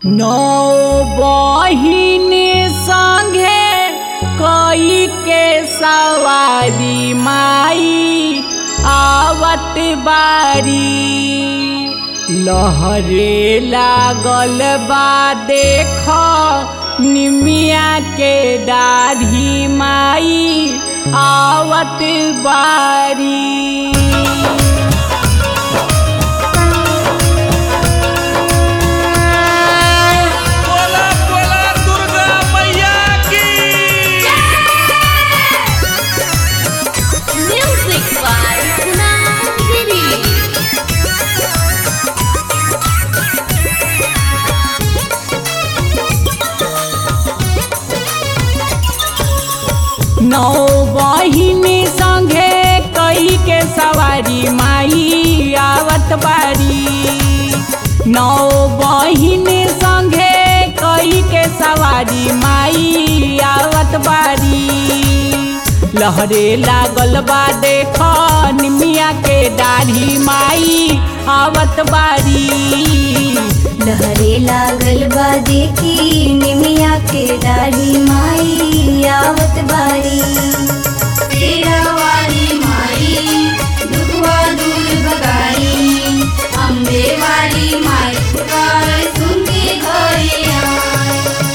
नौ बहिन संगे कई के सवारी माई आवत बारी लहरे लागल बा देख निमिया के दाढ़ी माई आवत बारी बोला बोला दुर्गा मैया की Music by Kunal Giri. नौ बहिन संगे कई के सवारी माई आवत बारी नौ बहिन संगे कई के सवारी माई आवत बारी लहरे लागल बा देख निमिया के दाढ़ी माई आवत बारी लहरे लागल बा देखी निमिया के डाढ़ी माई आवत बारी तेरा वाली माई दुखवा दूर भगाई अम्बे वाली माई पुकार सुन के घरे आए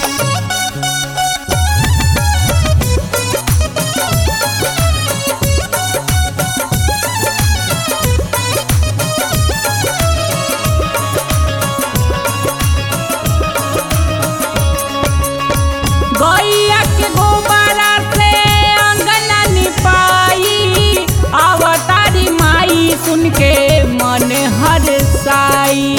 गैया के गोबरा से अंगना निपाई अवतारी माई सुन के मन हरसाई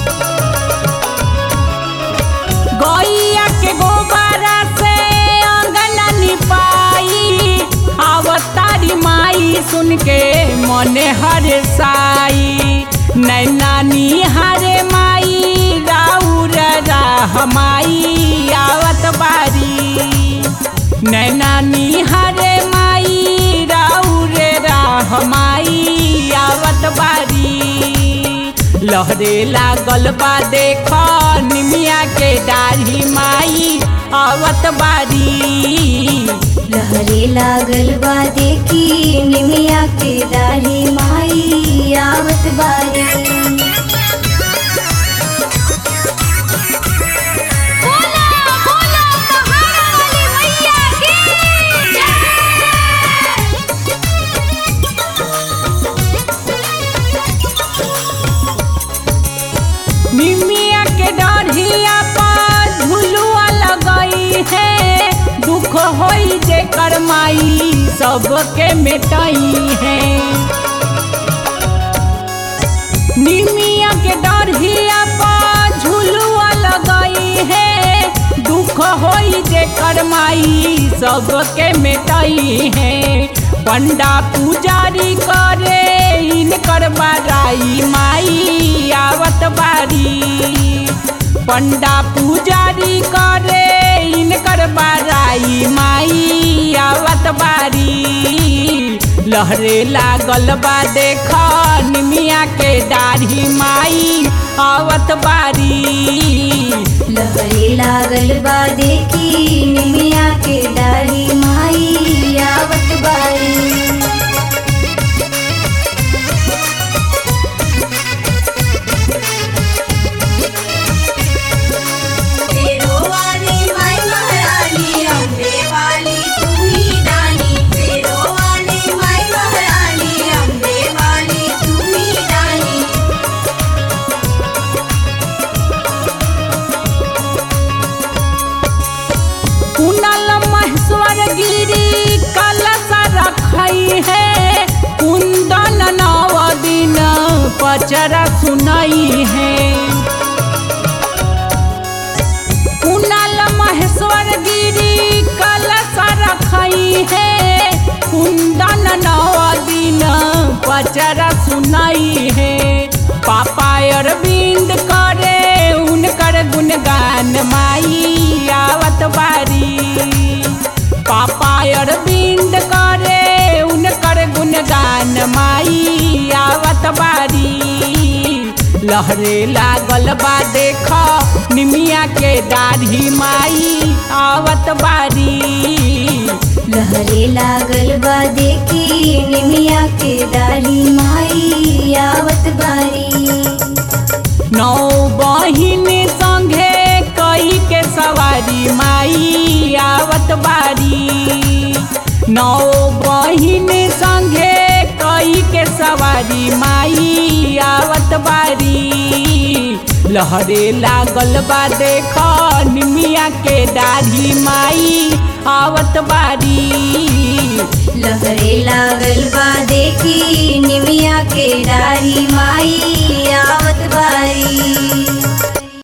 गैया के गोबरा से अंगना निपाई अवतारी माई सुन के मन हरसाई नैना निहारे माई राउर राह माई आवत बारी नैना निहारे माई राउर राह माई आवत बारी लहरे लागल बा देख निमिया के डाढ़ी माई आवत बारी लहरे लागल बा देखी निमिया के डाढ़ी माई आवत बारी बोला बोला पहाड़ वाली मैया की निमिया के डढ़िया पर झुलुआ लगई है दुख होई जे करमाई सबके मिटई है निमिया के डढ़िया पर झुलुआ लगई है दुख होई जे करमाई सबके मिटई है पंडा पुजारी करे इनकर बड़ाई माई आवत बारी पंडा पुजारी करे इनकर बड़ाई माई आवत बारी लहरे लागल बा देख निमिया के दाढ़ी माई आवत बारी लहरे लागल बा देखी निमिया के डाढ़ी माई आवत बारी तेरो वाली माई महारानी अम्बे वाली तू ही रानी तेरो वाली माई महारानी अम्बे वाली तू ही रानी कुनल महेश्वर गिरी कलश रखई है कुंदन नव दिन पचरा सुनई है कुनल महेश्वर गिरी कलश रखई है कुंदन नव दिन पचरा सुनई है पापा अरविंद करे उनकर गुणगान माई आवत बारी पापा अरविंद करे उनकर गुणगान माई आवत बारी लहरे लागल बा देख निमिया के दाढ़ी माई आवत बारी लहरे लागल बा देखी निमिया के दाढ़ी माई आवत बारी नौ बहिन संगे कई के सवारी माई आवत बारी नौ बहिन संगे कई के सवारी माई आवत बारी लहरे लागल बा देख निमिया के दाढ़ी माई आवत बारी लहरे लागल बा देखी निमिया के दाढ़ी माई